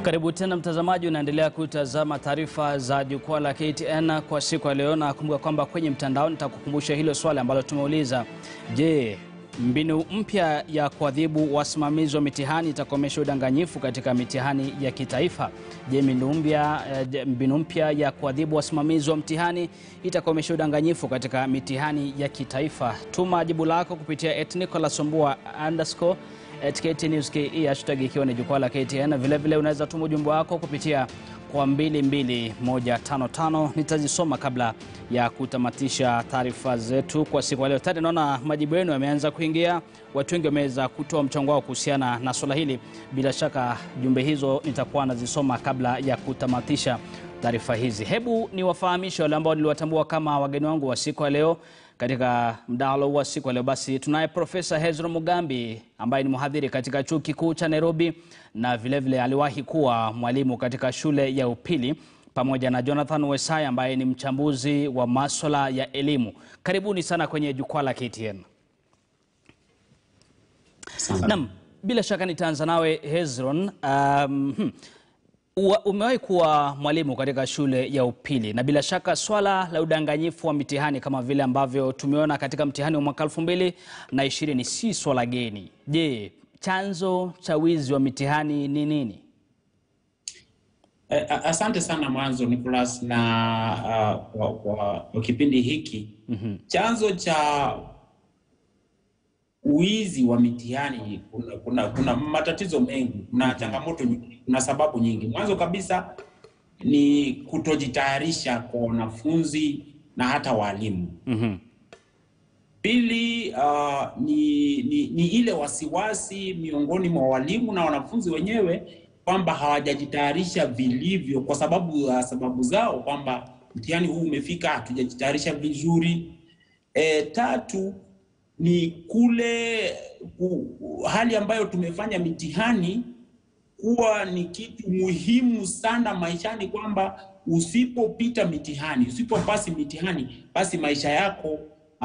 Karibu tena mtazamaji, unaendelea kutazama taarifa za jukwaa la KTN kwa siku ya leo, na kumbuka kwamba kwenye mtandao nitakukumbusha hilo swali ambalo tumeuliza. Je, mbinu mpya ya kuadhibu wasimamizi wa mitihani itakomesha udanganyifu katika mitihani ya kitaifa? Je, mbinu mpya eh, mbinu mpya ya kuadhibu wasimamizi wa mtihani itakomesha udanganyifu katika mitihani ya kitaifa? Tuma jibu lako kupitia @nicolassombua underscore KTN News KE hashtag ikiwa ni jukwaa la KTN. Vile vile unaweza tuma ujumbe wako kupitia kwa 22155 nitazisoma kabla ya kutamatisha taarifa zetu kwa siku ya leo. Tayari naona majibu yenu yameanza kuingia, watu wengi wameweza kutoa mchango wao kuhusiana na swala hili. Bila shaka jumbe hizo nitakuwa nazisoma kabla ya kutamatisha taarifa hizi. Hebu niwafahamishe wale ambao niliwatambua kama wageni wangu wa siku ya leo katika mdahalo wa siku ya leo. Basi tunaye Profesa Hezron Mugambi ambaye ni mhadhiri katika chuo kikuu cha Nairobi na vilevile vile aliwahi kuwa mwalimu katika shule ya upili, pamoja na Jonathan Wesai ambaye ni mchambuzi wa maswala ya elimu. Karibuni sana kwenye jukwaa la KTN. Naam, bila shaka nitaanza nawe Hezron. Um, hmm. Umewahi kuwa mwalimu katika shule ya upili na bila shaka swala la udanganyifu wa mitihani kama vile ambavyo tumeona katika mtihani wa mwaka elfu mbili na ishirini si swala geni. Je, chanzo cha wizi wa mitihani ni nini? Eh, asante sana mwanzo Nicholas na uh, kwa, kwa, kwa kipindi hiki mm-hmm. Chanzo cha wizi wa mitihani kuna, kuna, kuna matatizo mengi, kuna changamoto nyingi, kuna sababu nyingi. Mwanzo kabisa ni kutojitayarisha kwa wanafunzi na hata walimu. mm-hmm. Pili, uh, ni, ni, ni ile wasiwasi miongoni mwa walimu na wanafunzi wenyewe kwamba hawajajitayarisha vilivyo kwa sababu ya uh, sababu zao kwamba mtihani huu umefika, hatujajitayarisha vizuri. E, tatu ni kule ku, hali ambayo tumefanya mitihani kuwa ni kitu muhimu sana maishani, kwamba usipopita mitihani, usipopasi mitihani, basi maisha yako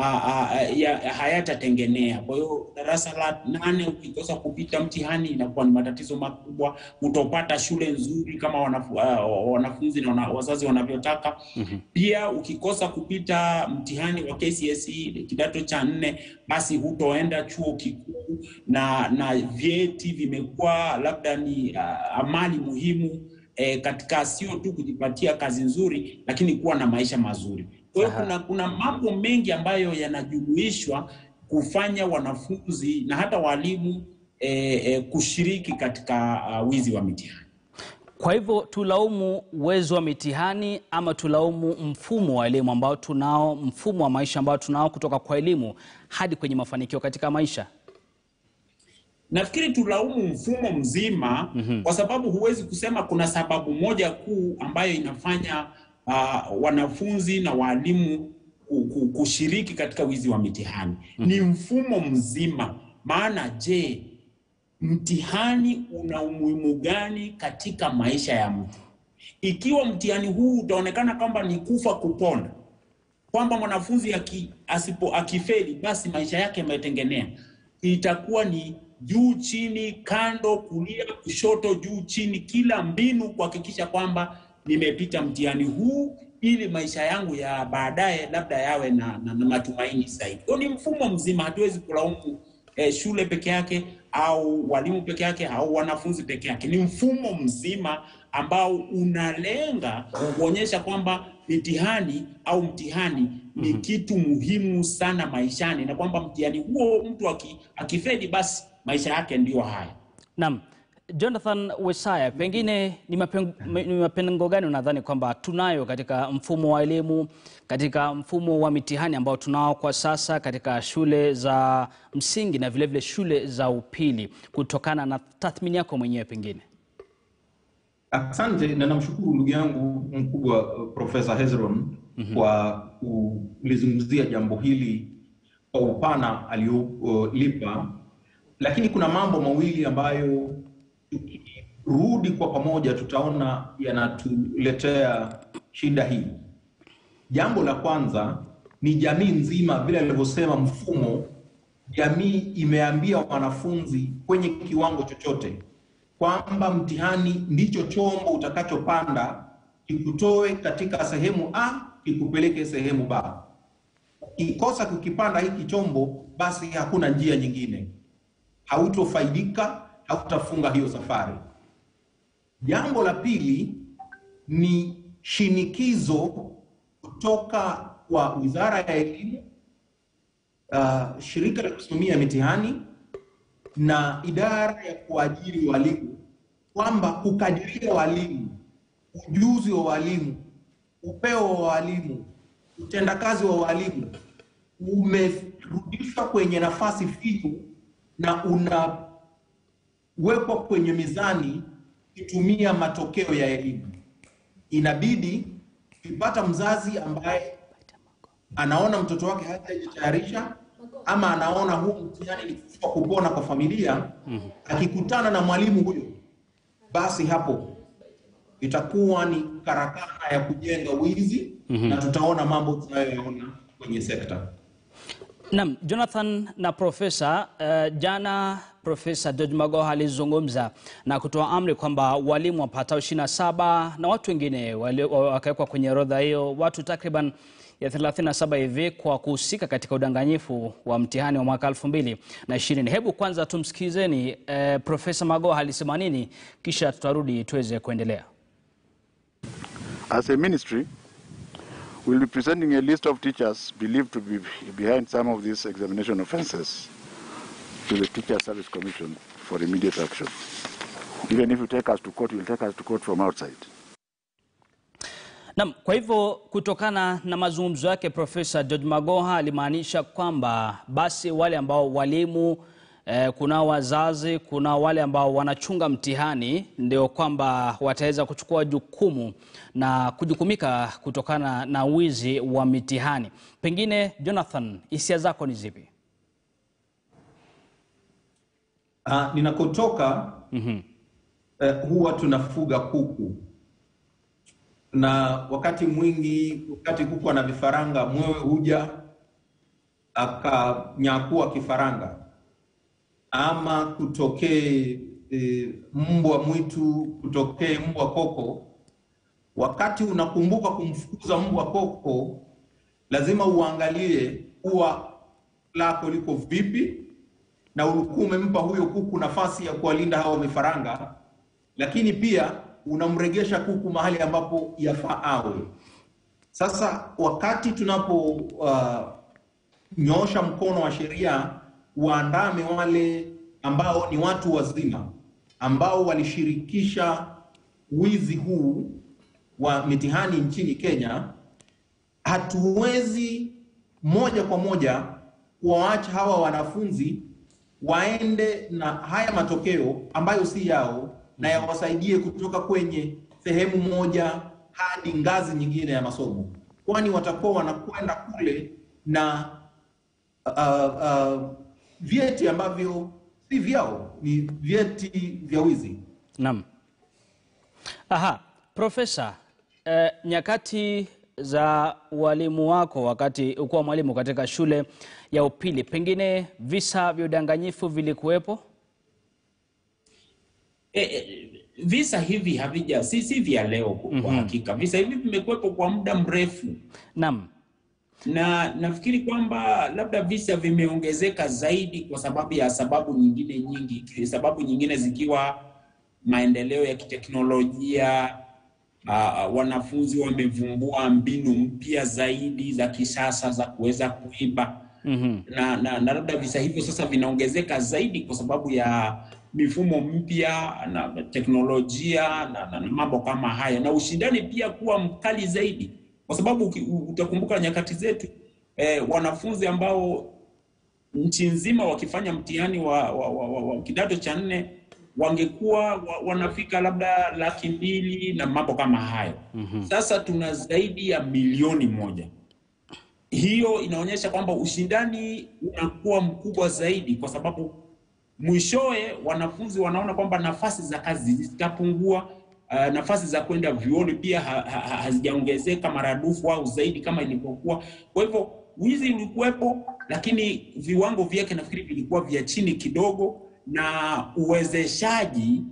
hayatatengenea. Kwa hiyo darasa la nane ukikosa kupita mtihani inakuwa ni matatizo makubwa. Utopata shule nzuri kama wanafu, uh, wanafunzi na wana, wazazi wanavyotaka. mm-hmm. Pia ukikosa kupita mtihani wa KCSE kidato cha nne, basi hutoenda chuo kikuu na na vyeti vimekuwa labda ni uh, amali muhimu eh, katika sio tu kujipatia kazi nzuri, lakini kuwa na maisha mazuri. Kwa hiyo kuna, kuna mambo mengi ambayo yanajumuishwa kufanya wanafunzi na hata walimu eh, eh, kushiriki katika uh, wizi wa mitihani. Kwa hivyo tulaumu uwezo wa mitihani ama tulaumu mfumo wa elimu ambao tunao, mfumo wa maisha ambao tunao kutoka kwa elimu hadi kwenye mafanikio katika maisha? Nafikiri tulaumu mfumo mzima mm -hmm. Kwa sababu huwezi kusema kuna sababu moja kuu ambayo inafanya uh, wanafunzi na walimu kushiriki katika wizi wa mitihani mm -hmm. Ni mfumo mzima. Maana je, mtihani una umuhimu gani katika maisha ya mtu? Ikiwa mtihani huu utaonekana kwamba ni kufa kupona, kwamba mwanafunzi aki, asipo akifeli basi maisha yake yametengenea, itakuwa ni juu chini, kando, kulia, kushoto, juu chini, kila mbinu kuhakikisha kwamba nimepita mtihani huu ili maisha yangu ya baadaye labda yawe na, na, na matumaini zaidi. Kwa ni mfumo mzima, hatuwezi kulaumu eh, shule peke yake au walimu peke yake au wanafunzi peke yake. Ni mfumo mzima ambao unalenga kuonyesha kwamba mitihani au mtihani ni mm -hmm. kitu muhimu sana maishani, na kwamba mtihani huo mtu akifeli basi maisha yake ndiyo haya. Naam. Jonathan Wesaya, pengine ni mapengo gani unadhani kwamba tunayo katika mfumo wa elimu, katika mfumo wa mitihani ambao tunao kwa sasa katika shule za msingi na vilevile vile shule za upili, kutokana na tathmini yako mwenyewe pengine? Asante na namshukuru ndugu yangu mkubwa Profesa Hezron mm -hmm. kwa kulizungumzia jambo hili kwa upana aliyolipa, uh, lakini kuna mambo mawili ambayo tukirudi kwa pamoja tutaona yanatuletea shida hii. Jambo la kwanza ni jamii nzima, vile alivyosema mfumo, jamii imeambia wanafunzi kwenye kiwango chochote kwamba mtihani ndicho chombo utakachopanda kikutoe katika sehemu A kikupeleke sehemu B. Ukikosa kukipanda hiki chombo, basi hakuna njia nyingine, hautofaidika, hautafunga hiyo safari. Jambo la pili ni shinikizo kutoka kwa Wizara ya Elimu, uh, shirika la kusimamia mitihani na idara ya kuajiri walimu kwamba kukadiria walimu, ujuzi wa walimu, upeo wa walimu, utendakazi wa walimu umerudishwa kwenye nafasi finyu na unawekwa kwenye mizani kutumia matokeo ya elimu. Inabidi ukipata mzazi ambaye anaona mtoto wake hajajitayarisha ama anaona huu mtihani ni kufa kupona kwa familia, akikutana na mwalimu huyo, basi hapo itakuwa ni karakana ya kujenga wizi na tutaona mambo tunayoyaona kwenye sekta. Naam, Jonathan na Profesa, uh, jana Profesa George Magoha alizungumza na kutoa amri kwamba walimu wapatao 27 na watu wengine wali- wakawekwa kwenye orodha hiyo, watu takriban ya 37 hivi kwa kuhusika katika udanganyifu wa mtihani wa mwaka 2020. Hebu kwanza tumsikizeni uh, Profesa Magoha alisema nini, kisha tutarudi tuweze kuendelea. As a ministry, we'll be presenting a list of teachers believed to be behind some of these examination offences to the Teacher Service Commission for immediate action. Even if you take us to court, you'll take us to court from outside. Naam, kwa hivyo kutokana na mazungumzo yake Profesa George Magoha alimaanisha kwamba basi wale ambao walimu eh, kuna wazazi, kuna wale ambao wanachunga mtihani ndio kwamba wataweza kuchukua jukumu na kujukumika kutokana na wizi wa mitihani. Pengine Jonathan, hisia zako ni zipi? Uh, ninakotoka eh, huwa tunafuga kuku na wakati mwingi, wakati kuku ana vifaranga, mwewe huja akanyakua kifaranga, ama kutokee e, mbwa mwitu, kutokee mbwa koko. Wakati unakumbuka kumfukuza mbwa koko, lazima uangalie ua lako liko vipi, na ulikuwa umempa huyo kuku nafasi ya kuwalinda hawa vifaranga, lakini pia unamregesha kuku mahali ambapo yafaa awe. Sasa wakati tunapo uh, nyoosha mkono wa sheria waandame wale ambao ni watu wazima ambao walishirikisha wizi huu wa mitihani nchini Kenya, hatuwezi moja kwa moja kuwaacha hawa wanafunzi waende na haya matokeo ambayo si yao na yawasaidie kutoka kwenye sehemu moja hadi ngazi nyingine ya masomo, kwani watakuwa wanakwenda kule na uh, uh, vyeti ambavyo si vyao, ni vyeti vya wizi. Naam. Aha, Profesa, eh, nyakati za walimu wako wakati ukuwa mwalimu katika shule ya upili, pengine visa vya udanganyifu vilikuwepo? E, e, visa hivi havija si, si vya leo kwa kwa hakika. Visa hivi vimekuwepo kwa muda mrefu, Naam. na nafikiri kwamba labda visa vimeongezeka zaidi kwa sababu ya sababu nyingine nyingi, sababu nyingine zikiwa maendeleo ya kiteknolojia. Uh, wanafunzi wamevumbua mbinu mpya zaidi za kisasa za kuweza kuiba Mhm. na, na, na labda visa hivyo sasa vinaongezeka zaidi kwa sababu ya mifumo mpya na teknolojia na, na, na mambo kama haya na ushindani pia kuwa mkali zaidi, kwa sababu uki- u- utakumbuka nyakati zetu eh, wanafunzi ambao nchi nzima wakifanya mtihani wa, wa, wa, wa, wa kidato cha nne wangekuwa wa, wanafika labda laki mbili na mambo kama hayo. Sasa tuna zaidi ya milioni moja hiyo inaonyesha kwamba ushindani unakuwa mkubwa zaidi, kwa sababu mwishowe wanafunzi wanaona kwamba nafasi za kazi zitapungua. Uh, nafasi za kwenda vyuoni pia ha, ha, ha, hazijaongezeka maradufu au zaidi kama ilivyokuwa. Kwa hivyo wizi ulikuwepo, lakini viwango vyake nafikiri vilikuwa vya chini kidogo, na uwezeshaji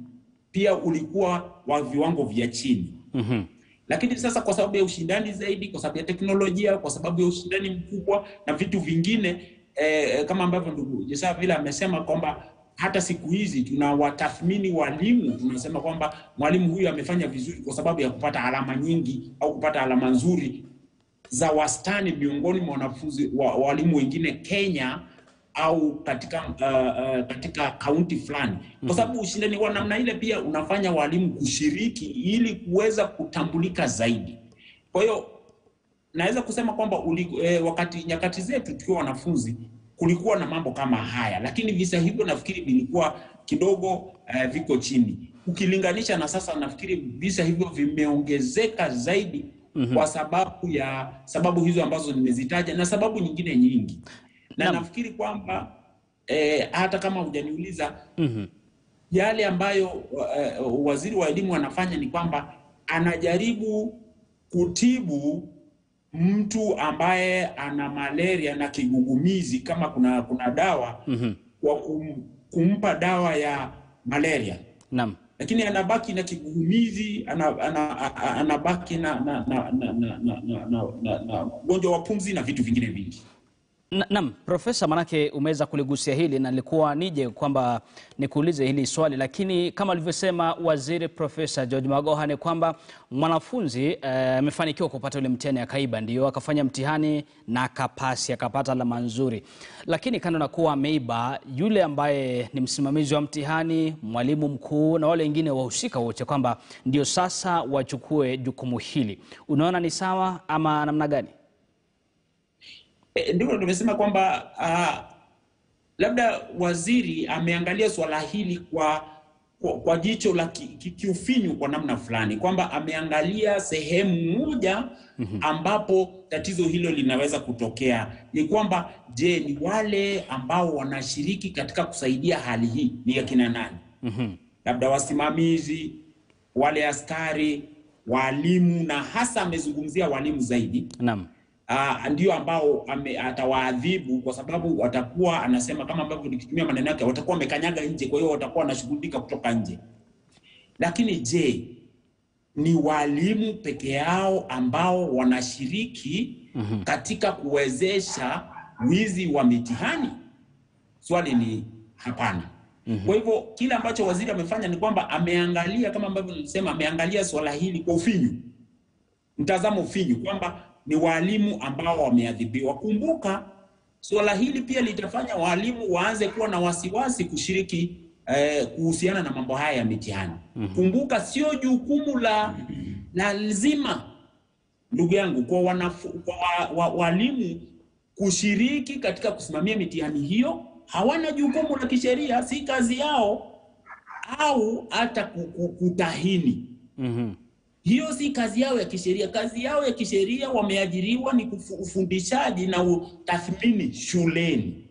pia ulikuwa wa viwango vya chini. Mhm. Lakini sasa kwa sababu ya ushindani zaidi, kwa sababu ya teknolojia, kwa sababu ya ushindani mkubwa na vitu vingine eh, kama ambavyo ndugu Jesa vile amesema kwamba hata siku hizi tunawatathmini walimu, tunasema kwamba mwalimu huyu amefanya vizuri kwa sababu ya kupata alama nyingi au kupata alama nzuri za wastani miongoni mwa wanafunzi wa walimu wengine Kenya au katika uh, uh, katika kaunti fulani, kwa sababu ushindani wa namna ile pia unafanya walimu kushiriki ili kuweza kutambulika zaidi. Kwa hiyo naweza kusema kwamba uli, eh, wakati nyakati zetu tukiwa wanafunzi kulikuwa na mambo kama haya, lakini visa hivyo nafikiri vilikuwa kidogo eh, viko chini ukilinganisha na sasa. Nafikiri visa hivyo vimeongezeka zaidi kwa sababu ya sababu hizo ambazo nimezitaja na sababu nyingine nyingi, na Naam. nafikiri kwamba eh, hata kama hujaniuliza Mhm. yale ambayo eh, waziri wa elimu anafanya ni kwamba anajaribu kutibu mtu ambaye ana malaria na kigugumizi, kama kuna kuna dawa Mhm. kwa kum, kumpa dawa ya malaria, Naam. lakini anabaki na kigugumizi, ana- ana- a- a- anabaki na na na na na na na na- na- na ugonjwa wa pumzi na vitu vingine vingi. Na- Naam, Profesa, manake umeweza kuligusia hili na nilikuwa nije kwamba nikuulize hili swali, lakini kama alivyosema waziri Profesa George Magoha ni kwamba mwanafunzi eh, amefanikiwa kupata ule mtihani akaiba, ndio akafanya mtihani na akapasi, akapata alama nzuri, lakini kando na kuwa ameiba, yule ambaye ni msimamizi wa mtihani, mwalimu mkuu na wale wengine wahusika wote, kwamba ndio sasa wachukue jukumu hili, unaona ni sawa ama namna gani? E, ndivyo nimesema kwamba ah, labda waziri ameangalia swala hili kwa kwa, kwa jicho la ki- ki- kiufinyu kwa namna fulani, kwamba ameangalia sehemu moja ambapo tatizo hilo linaweza kutokea. Ni kwamba je, ni wale ambao wanashiriki katika kusaidia hali hii ni akina nani? Mhm. labda wasimamizi, wale askari, walimu, na hasa amezungumzia walimu zaidi Naam. uh, ndio ambao ame, atawaadhibu kwa sababu watakuwa anasema kama ambavyo nikitumia maneno yake watakuwa wamekanyaga nje, kwa hiyo watakuwa wanashughulika kutoka nje. Lakini je, ni walimu peke yao ambao wanashiriki katika kuwezesha wizi wa mitihani? Swali ni hapana. Kwa hivyo kile ambacho waziri amefanya ni kwamba ameangalia kama ambavyo nilisema, ameangalia swala hili kwa ufinyu mtazamo finyu kwamba ni walimu ambao wameadhibiwa. Kumbuka suala hili pia litafanya walimu waanze kuwa na wasiwasi kushiriki eh, kuhusiana na mambo haya ya mitihani. Kumbuka sio jukumu la la lazima, ndugu yangu, kwa, wanafu, kwa wa, wa, walimu kushiriki katika kusimamia mitihani hiyo. Hawana jukumu la kisheria, si kazi yao, au hata ku- ku- kutahini Mhm. hiyo si kazi yao ya kisheria. Kazi yao ya kisheria wameajiriwa ni kufu- ufundishaji na utathmini shuleni.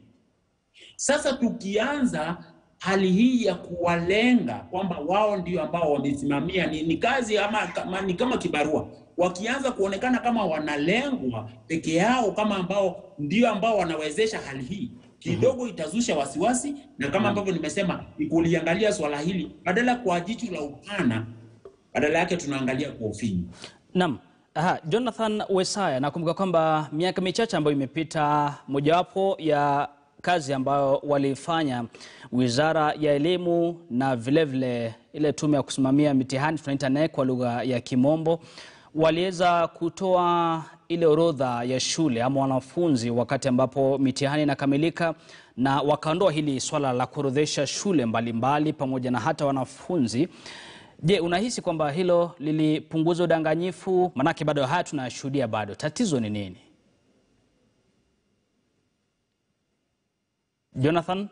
Sasa tukianza hali hii ya kuwalenga kwamba wao ndio ambao wamesimamia ni, ni kazi ama kama, ni kama kibarua, wakianza kuonekana kama wanalengwa peke yao kama ambao ndio ambao wanawezesha hali hii kidogo itazusha wasiwasi, na kama ambavyo nimesema ni kuliangalia swala hili badala kwa jicho la upana badala yake tunaangalia kwa ufinyu. Naam. Aha, Jonathan Wesaya, nakumbuka kwamba miaka michache ambayo imepita, mojawapo ya kazi ambayo walifanya Wizara ya Elimu na vilevile vile ile tume ya kusimamia mitihani tunaita NEC kwa lugha ya Kimombo, waliweza kutoa ile orodha ya shule ama wanafunzi wakati ambapo mitihani inakamilika, na wakaondoa hili swala la kuorodhesha shule mbalimbali mbali, pamoja na hata wanafunzi Je, unahisi kwamba hilo lilipunguza udanganyifu? Maanake bado haya tunayashuhudia bado. Tatizo ni nini? Jonathan?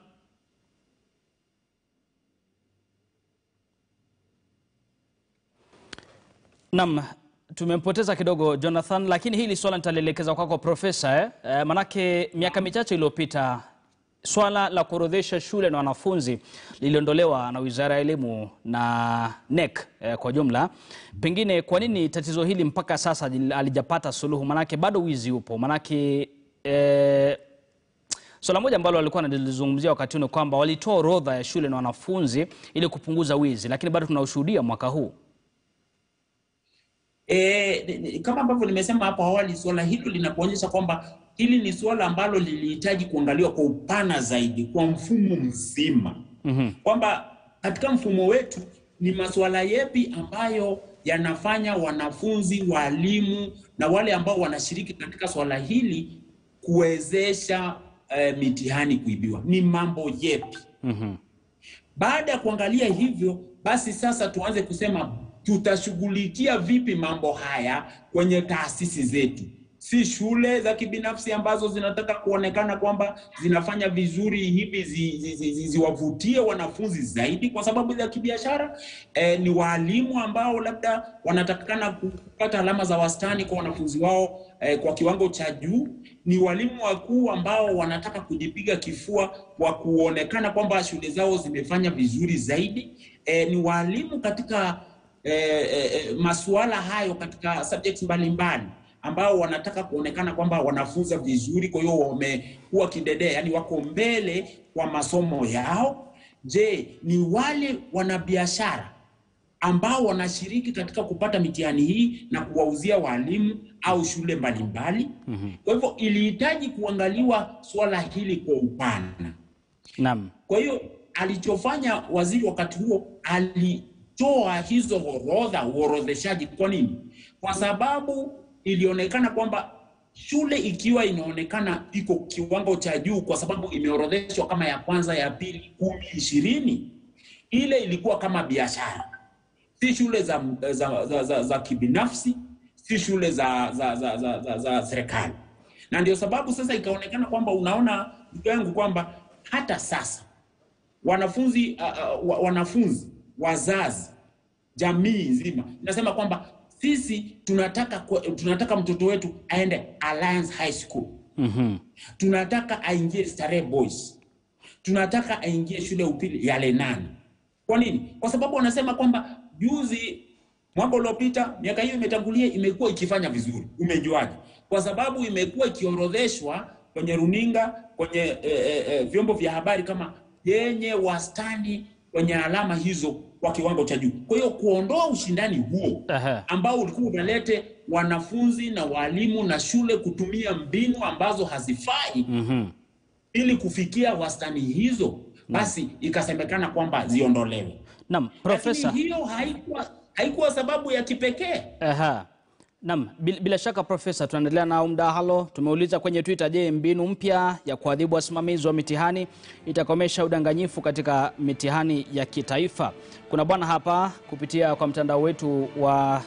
Naam, tumempoteza kidogo Jonathan, lakini hili swala nitalielekeza kwako Profesa eh? Eh, manake miaka michache iliyopita swala la kuorodhesha shule na wanafunzi liliondolewa na Wizara ya Elimu na NEC eh, kwa jumla. Pengine kwa nini tatizo hili mpaka sasa halijapata suluhu? Manake bado wizi upo, manake eh, Swala moja ambalo walikuwa wanalizungumzia wakati huu ni kwamba walitoa orodha ya shule na wanafunzi ili kupunguza wizi, lakini bado tunaushuhudia mwaka huu. E, kama ambavyo nimesema hapo awali, suala hilo linakuonyesha kwamba hili ni suala ambalo lilihitaji kuangaliwa kwa upana zaidi, kwa mfumo mzima Mhm. kwamba katika mfumo wetu ni masuala yepi ambayo yanafanya wanafunzi, walimu na wale ambao wanashiriki katika swala hili kuwezesha eh, mitihani kuibiwa, ni mambo yepi? Mhm. Baada ya kuangalia hivyo, basi sasa tuanze kusema tutashughulikia vipi mambo haya kwenye taasisi zetu, si shule za kibinafsi ambazo zinataka kuonekana kwamba zinafanya vizuri hivi zi- zi- zi- zi- ziwavutie wanafunzi zaidi kwa sababu za kibiashara. Eh, ni waalimu ambao labda wanatakikana kupata alama za wastani kwa wanafunzi wao eh, kwa kiwango cha juu. Ni walimu wakuu ambao wanataka kujipiga kifua kwa kuonekana kwamba shule zao zimefanya vizuri zaidi. Eh, ni walimu katika eh, eh, masuala hayo katika subjects mbalimbali ambao wanataka kuonekana kwamba wanafunza vizuri, kwa hiyo wamekuwa kidedea, yani wako mbele kwa masomo yao. Je, ni wale wanabiashara ambao wanashiriki katika kupata mitihani hii na kuwauzia walimu au shule mbalimbali? Kwa hivyo ilihitaji kuangaliwa suala hili kwa upana. Naam. Kwa hiyo alichofanya waziri wakati huo alitoa hizo orodha, uorodheshaji. Kwa nini? Kwa sababu ilionekana kwamba shule ikiwa inaonekana iko kiwango cha juu, kwa sababu imeorodheshwa kama ya kwanza, ya pili, kumi, ishirini, ile ilikuwa kama biashara, si shule za, za, za, za, za kibinafsi, si shule za, za, za, za, za, za serikali. Na ndio sababu sasa ikaonekana kwamba, unaona ndugu yangu, kwamba hata sasa wanafunzi uh, uh, wa- wanafunzi, wazazi, jamii nzima inasema kwamba sisi tunataka kwa- tunataka mtoto wetu aende Alliance High School, Mhm. tunataka aingie Starehe Boys, tunataka aingie shule ya upili ya Lenana. Kwa nini? Kwa sababu wanasema kwamba juzi, mwaka uliopita, miaka hiyo imetangulia, imekuwa ikifanya vizuri. Umejuaje? Kwa sababu imekuwa ikiorodheshwa kwenye runinga, kwenye eh, eh, eh, vyombo vya habari kama yenye wastani kwenye alama hizo kwa kiwango cha juu. Kwa hiyo kuondoa ushindani huo Aha. ambao ulikuwa unalete wanafunzi na walimu na shule kutumia mbinu ambazo hazifai Mhm. ili kufikia wastani hizo, basi ikasemekana kwamba ziondolewe. Naam, Profesa. Lakini hiyo haikuwa haikuwa sababu ya kipekee. Aha. Naam, bil- bila shaka Profesa, tunaendelea na mdahalo. Tumeuliza kwenye Twitter, je, mbinu mpya ya kuadhibu wasimamizi wa mitihani itakomesha udanganyifu katika mitihani ya kitaifa? Kuna bwana hapa kupitia kwa mtandao wetu wa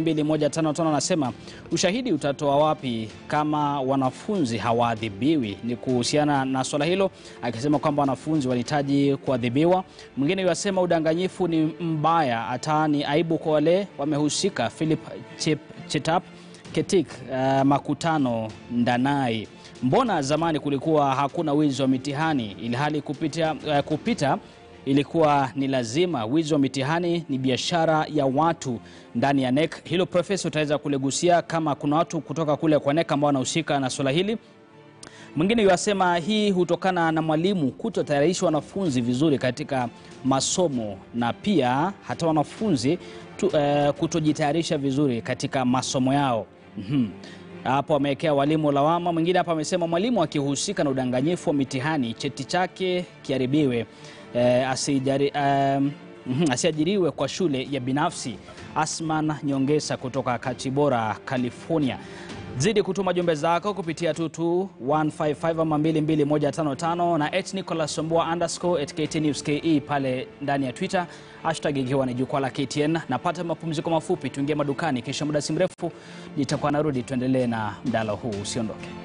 22155 anasema ushahidi utatoa wapi kama wanafunzi hawaadhibiwi? Ni kuhusiana na swala hilo, akisema kwamba wanafunzi wanahitaji kuadhibiwa. Mwingine yasema udanganyifu ni mbaya, hata ni aibu kwa wale wamehusika. Philip Chep Chetap Ketik uh, Makutano Ndanai. Mbona zamani kulikuwa hakuna wizi wa mitihani ilhali kupita, uh, kupita ilikuwa ni lazima? Wizi wa mitihani ni biashara ya watu ndani ya NEC. Hilo Profesa utaweza kuligusia kama kuna watu kutoka kule kwa NEC ambao wanahusika na swala hili. Mwingine yuasema hii hutokana na mwalimu kutotayarisha wanafunzi vizuri katika masomo na pia hata wanafunzi tu, eh, kutojitayarisha vizuri katika masomo yao. Mhm. Hapo amewekea walimu lawama. Mwingine hapa amesema mwalimu akihusika na udanganyifu wa mitihani cheti chake kiharibiwe, eh, asijari, eh, mhm, asiajiriwe kwa shule ya binafsi. Asman Nyongesa kutoka Kachibora, California. Zidi kutuma jumbe zako kupitia tutu 155 ama 22155 na at Nicholas Sombua underscore at KT News KE pale ndani ya Twitter, hashtag ikiwa ni jukwaa la KTN. Napata mapumziko mafupi, tuingie madukani, kisha muda si mrefu nitakuwa narudi, tuendelee na mdahalo huu, usiondoke.